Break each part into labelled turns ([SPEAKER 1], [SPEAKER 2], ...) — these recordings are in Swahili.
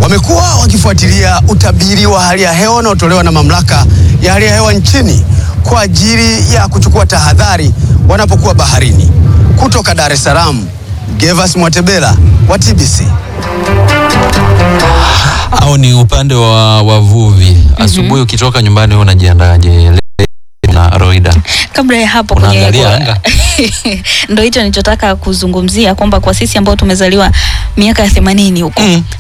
[SPEAKER 1] wamekuwa wakifuatilia utabiri wa hali ya hewa unaotolewa na mamlaka ya hali ya hewa nchini kwa ajili ya kuchukua tahadhari wanapokuwa baharini. Kutoka Dar es Salaam, Gervas Mwatebela wa TBC.
[SPEAKER 2] au ni upande wa wavuvi asubuhi ukitoka nyumbani wewe unajiandaje Le- na Roida
[SPEAKER 3] kabla ya hapo kwenye
[SPEAKER 2] Unaangalia
[SPEAKER 3] kwa-
[SPEAKER 2] anga?
[SPEAKER 3] ndo hicho nilichotaka kuzungumzia kwamba kwa sisi ambao tumezaliwa miaka ya themanini huko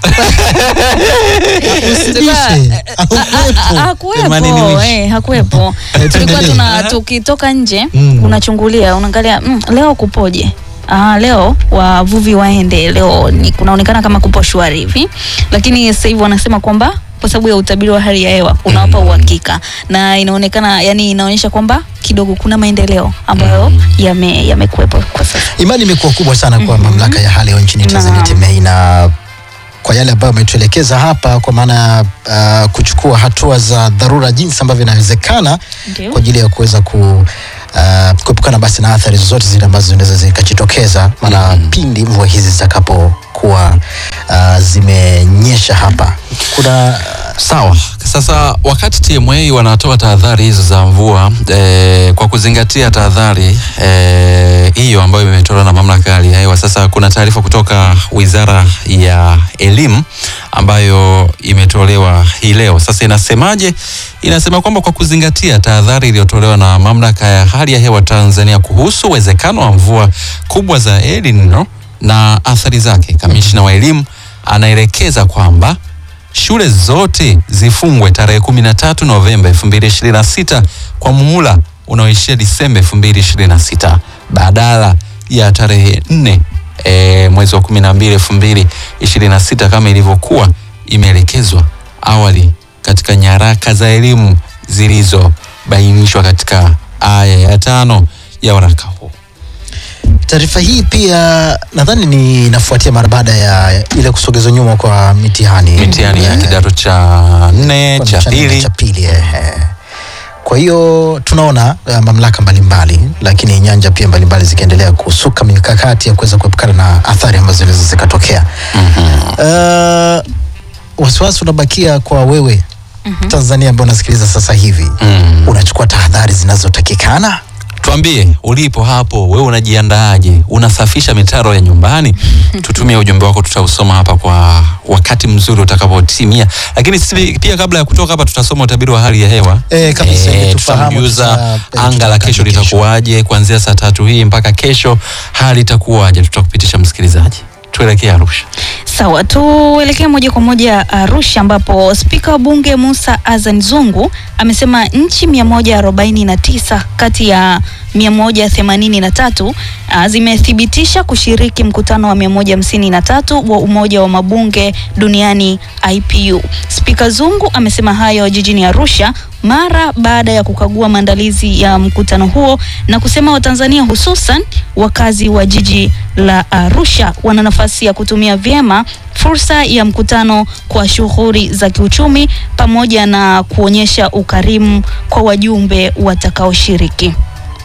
[SPEAKER 4] Usibishe. Haukuwepo.
[SPEAKER 3] hakuwepo
[SPEAKER 2] Themanini wish.
[SPEAKER 3] eh, hakuwepo
[SPEAKER 4] Eh,
[SPEAKER 3] tulikuwa
[SPEAKER 4] tuendelee.
[SPEAKER 3] tuna tukitoka nje
[SPEAKER 4] Mm.
[SPEAKER 3] unachungulia unaangalia mm, leo kupoje Ah, leo wavuvi waende leo ni kunaonekana kama kupo shwari hivi lakini sasa hivi wanasema kwamba kwa sababu ya utabiri wa hali ya hewa unawapa uhakika na inaonekana yani inaonyesha kwamba kidogo kuna maendeleo ambayo yame yamekuwepo kwa sasa
[SPEAKER 4] Imani imekuwa kubwa sana kwa mamlaka ya hali ya hewa nchini Tanzania
[SPEAKER 3] Naam.
[SPEAKER 4] TEMEI, na kwa yale ambayo ametuelekeza hapa, kwa maana ya uh, kuchukua hatua za dharura jinsi ambavyo inawezekana
[SPEAKER 3] Ndio.
[SPEAKER 4] kwa ajili ya kuweza ku uh, kuepukana basi na athari zozote zile ambazo zinaweza zikajitokeza maana pindi mvua hizi zitakapokuwa uh, zimenyesha hapa kuna
[SPEAKER 2] Sawa. Sasa wakati TMA wanatoa tahadhari hizo za mvua eh, kwa kuzingatia tahadhari eh, hiyo ambayo imetolewa na mamlaka ya hali ya hewa, sasa kuna taarifa kutoka Wizara ya Elimu ambayo imetolewa hii leo. Sasa inasemaje? Inasema kwamba kwa kuzingatia tahadhari iliyotolewa na mamlaka ya hali ya hewa Tanzania kuhusu uwezekano wa mvua kubwa za El Nino na athari zake, kamishna wa elimu anaelekeza kwamba shule zote zifungwe tarehe 13 Novemba 2026 kwa muhula unaoishia Disemba 2026 badala ya tarehe 4 e, mwezi wa 12 2026 kama ilivyokuwa imeelekezwa awali katika nyaraka za elimu zilizobainishwa katika aya ya tano ya waraka huu.
[SPEAKER 4] taarifa hii pia nadhani ni inafuatia mara baada ya ile kusogezwa nyuma kwa mitihani
[SPEAKER 2] Mitihani ya
[SPEAKER 4] Eh,
[SPEAKER 2] kidato cha nne
[SPEAKER 4] kwa
[SPEAKER 2] cha
[SPEAKER 4] mchana
[SPEAKER 2] pili
[SPEAKER 4] cha pili ehe. Kwa hiyo tunaona uh, mamlaka mbalimbali lakini nyanja pia mbalimbali zikiendelea kusuka mikakati ya kuweza kuepukana na athari ambazo zinaweza zikatokea. Uh, wasiwasi unabakia kwa wewe Tanzania ambaye unasikiliza sasa hivi
[SPEAKER 2] Mm.
[SPEAKER 4] unachukua tahadhari zinazotakikana?
[SPEAKER 2] Tuambie ulipo hapo, wewe unajiandaaje? Unasafisha mitaro ya nyumbani? Tutumie ujumbe wako, tutausoma hapa kwa wakati mzuri utakapotimia. Lakini sisi pia kabla ya kutoka hapa, tutasoma utabiri wa hali ya hewa
[SPEAKER 4] Eh, kabisa, ili tufahamu
[SPEAKER 2] tutamjuza
[SPEAKER 4] tuta- eh,
[SPEAKER 2] anga la
[SPEAKER 4] tutakaje
[SPEAKER 2] kesho
[SPEAKER 4] kesho.
[SPEAKER 2] litakuwaje kuanzia saa tatu hii mpaka kesho, hali itakuwaje? Tutakupitisha msikilizaji, tuelekee Arusha.
[SPEAKER 3] Sawa, tuelekee moja kwa moja Arusha ambapo spika wa bunge Musa Azan Zungu amesema nchi 149 kati ya 183 ah, zimethibitisha kushiriki mkutano wa 153 wa Umoja wa Mabunge Duniani IPU. Spika Zungu amesema hayo jijini Arusha mara baada ya kukagua maandalizi ya mkutano huo na kusema Watanzania hususan wakazi wa jiji la Arusha wana nafasi ya kutumia vyema fursa ya mkutano kwa shughuli za kiuchumi pamoja na kuonyesha ukarimu kwa wajumbe watakaoshiriki.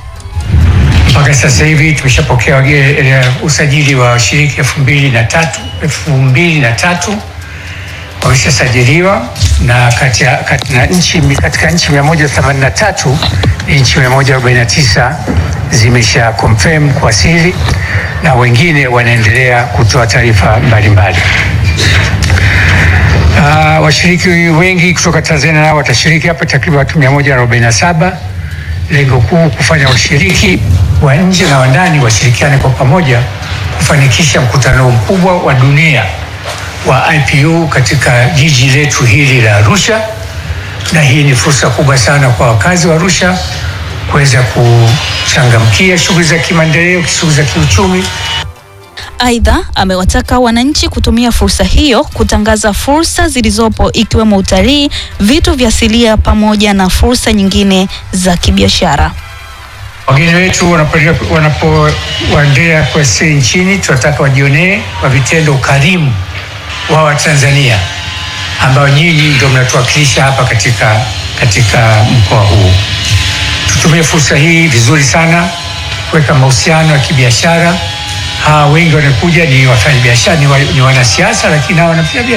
[SPEAKER 5] Mpaka sasa hivi tumeshapokea wage- eh, usajili wa washiriki elfu mbili na tatu elfu mbili na tatu wameshasajiliwa na kati ya, kati na nchi, katika nchi 183 nchi 149 zimesha confirm kuwasili na wengine wanaendelea kutoa taarifa mbalimbali. Uh, washiriki wengi kutoka Tanzania nao watashiriki hapa, takriban watu 147. Lengo kuu kufanya washiriki wa nje na wa ndani washirikiane kwa pamoja kufanikisha mkutano mkubwa wa dunia wa IPU katika jiji letu hili la Arusha, na hii ni fursa kubwa sana kwa wakazi wa Arusha kuweza kuchangamkia shughuli za kimaendeleo, shughuli za kiuchumi
[SPEAKER 3] Aidha, amewataka wananchi kutumia fursa hiyo kutangaza fursa zilizopo ikiwemo utalii, vitu vya asilia pamoja na fursa nyingine za kibiashara.
[SPEAKER 5] Wageni wetu wanapo- wanapowaendea kuwasili nchini, tunataka wajionee kwa vitendo ukarimu wa Watanzania ambao nyinyi ndio mnatuwakilisha hapa katika, katika mkoa huu. Tutumie fursa hii vizuri sana kuweka mahusiano ya kibiashara. Hawa wengi wanakuja ni wafanyabiashara, ni, wa, ni wanasiasa, lakini hawa wanafanya biashara